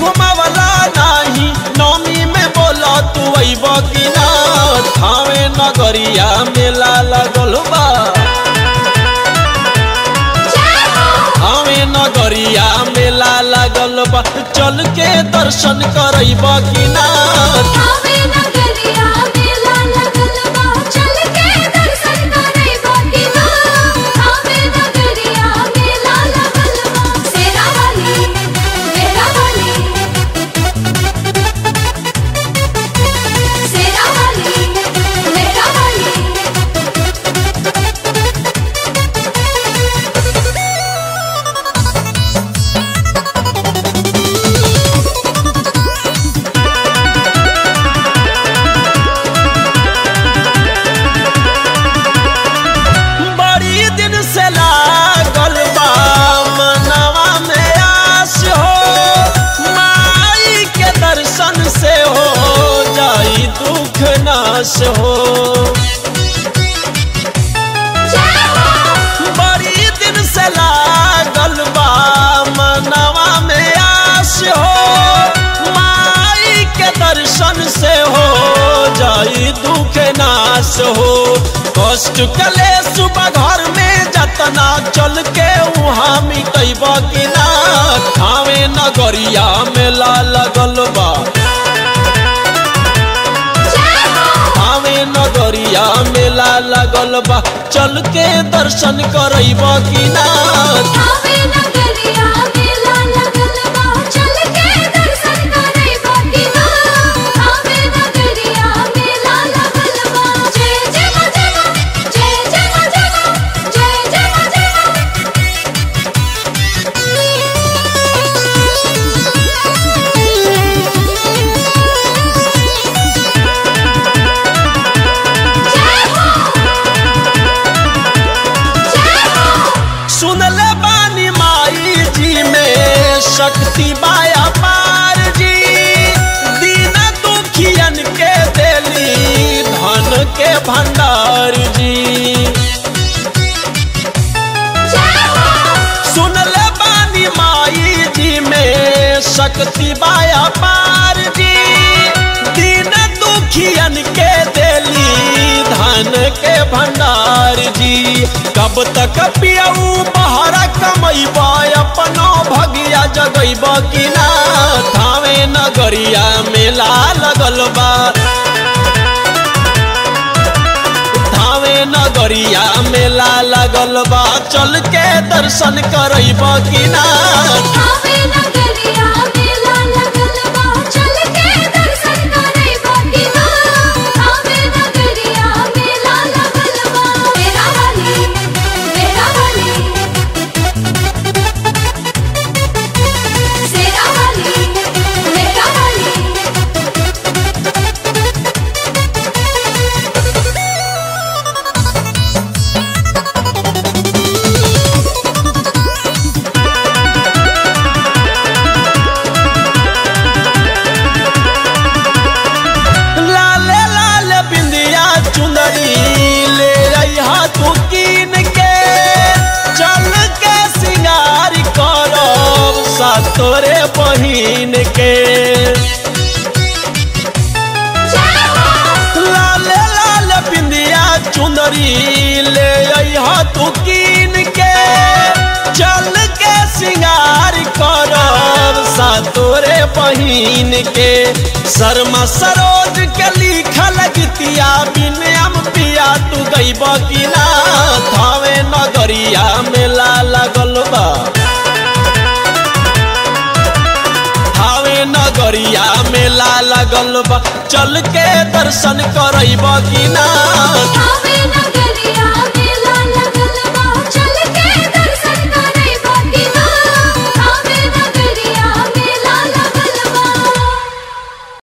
घुमावला नाही नौमी में बोला तू अइब कि ना थावे नगरिया मेला लगल बा थावे नगरिया मेला लगल बा चल के दर्शन करब कि ना आवे नगरिया मेला लगल बा चल के दर्शन करे बकिना आवे नगरिया मेला लगल बा सेरा वाली मेरा वाली सेरा वाली मेरा वाली बड़ी दिन से लागल बा मनवा में आस हो माई के दर्शन से हो जाई दुख नाश हो बड़ी दिन से लागल बा मनवा में आस हो माई के दर्शन से हो जाई दुख नाश हो कष्ट कले सुबह घर में जतना चल के वहाँ मिटब कि ना खावे नगरिया मेला लगल बा आवे नगरिया मेला लगल बा चल के दर्शन करब कि ना आवे नगरिया मेला लगल बा चल के दर्शन करे बकिना आवे नगरिया मेला लगल बा जय जय मा जय मा जय जय मा जय मा जय जय मा जय सुनले बानी माई जी में शक्ति बाया पार जी दीन दुखियन के देली धन के भंडार जी सुनले बानी माई जी में शक्ति बाया पार जी दीन दुखियन के देली धन के भंडार जी कब तक पियऊ बहरा कमैब अपनो भगिया जगैब कि ना थावे नगरिया मेला लगल बा थावे नगरिया मेला लगल बा चल के दर्शन करब कि ना आवे नगरिया मेला लगल बा चल के दर्शन करे बकिना आवे नगरिया मेला लगल बा मेरा वाली मेरा वाली सेरा वाली मेरा वाली लाले लाल बिंदिया चुंदरी ले अइहा तू कीन के चल के सिंगार करब सा तोरे बहिन के लाले लाल बिंदिया चुंदरी ले अइहा तू कीन के चल के सिंगार करब सा तोरे बहिन के शर्मा सरोज के लिखल गीतिया बिनम पिया तू गईब कि ना थावे नगरिया मेला लगल बा थावे नगरिया मेला लगल बा चल के दर्शन करब कि ना आवे नगरिया